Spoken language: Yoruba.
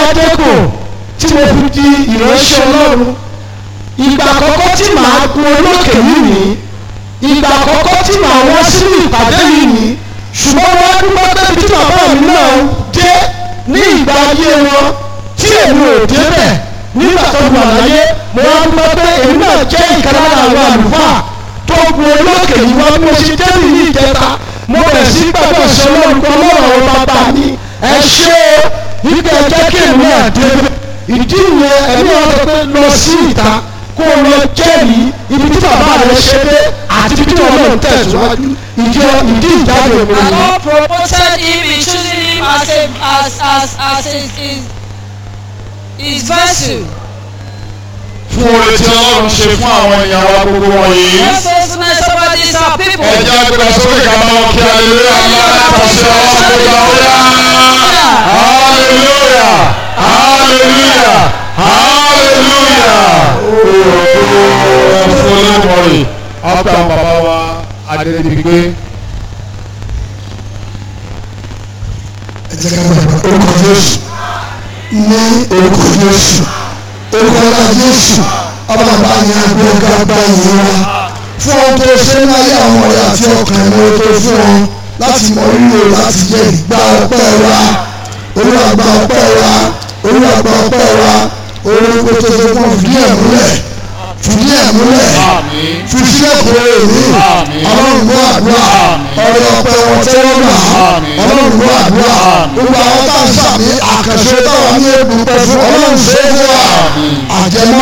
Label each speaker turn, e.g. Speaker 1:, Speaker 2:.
Speaker 1: adẹ́kọ̀ tí mo fi di ìránṣẹ́ ọlọ́run ìgbà àkọ́kọ́ tí màá gun olókè yìí ní ìgbà àkọ́kọ́ tí màá wá sínú ìpàdé yìí ní ṣùgbọ́n wọ́n á dúpẹ́ pé ibi tí bàbá mi náà dé ní ìgbà ayé wọn tí èmi ò débẹ̀ nígbà tó wà láyé mo wá dúpẹ́ pé èmi náà jẹ́ ìkan lára àwọn àlùfáà tó gun olókè yìí wá bí mo ṣe débì ní ìjẹta mo bẹ̀rẹ̀ sí gbàgbọ́ sọ lọ́run pé ọlọ́run àwọn bàbá mi ẹ ṣé o ibi ẹ jẹ́ kí èmi náà débẹ̀ ìdí ìyẹn ẹ̀mí ọ̀rọ̀ pé lọ sí ìta kó o lọ jẹ́rìí ibi tí bàbá rẹ ṣe dé àti ibi tí ọlọ́run tẹ̀síwájú ìdí ìdí ìjáde mi
Speaker 2: And
Speaker 1: nìyẹn.
Speaker 2: God promoted him in choosing him as a as as as his his, his vessel.
Speaker 3: fún oore tí ọlọ́run ṣe fún àwọn èèyàn wa gbogbo wọ̀nyí.
Speaker 2: What faithfulness over these our people.
Speaker 3: ẹ jẹ́ agbẹ́ra sókè ká máa wọ kí aleluya ńlá látàṣẹ ọ̀ṣọ́ gbogbo hallelujah hallelujah hallelujah. ẹ fún olóòmọ̀rì ọ̀pẹ̀ àwọn bàbá wa adédìgbé.
Speaker 4: ẹ jẹ́ ká gbàgbọ́ orúkọ jésù ní orúkọ jésù orúkọ ọlá jésù ọba bàbá yẹn agbẹ́gà gba ìyẹn wa fún ohun tó ṣe ní ayé àwọn ọ̀rẹ́ àti ọkàn ìmọ̀ tó fún ọ láti mọ rírò láti jẹ ìgbà ọpẹ́ wa olúwa gba ọpẹ́ wa olúwa gba ọpẹ́ wa orúkọ tó ṣe fún ọ fìdí ẹ̀ múlẹ̀ fìdí ẹ̀ múlẹ̀
Speaker 3: àmín
Speaker 4: fi sílẹ̀ kúrò èmi
Speaker 3: Àmín.
Speaker 4: ọlọ́run gbọ́ àdúrà ọ̀rọ̀ ọ̀pẹ wọn tẹ́wọ́ gbà
Speaker 3: Àmín.
Speaker 4: ọlọ́run gbọ́ àdúrà
Speaker 3: Àmín.
Speaker 4: gbogbo àwọn tá à ń sàmì àkànṣe táwọn ní ebùpẹ̀ fún ọlọ́run ṣe é fún wa
Speaker 3: Àmín.
Speaker 4: àjẹmọ́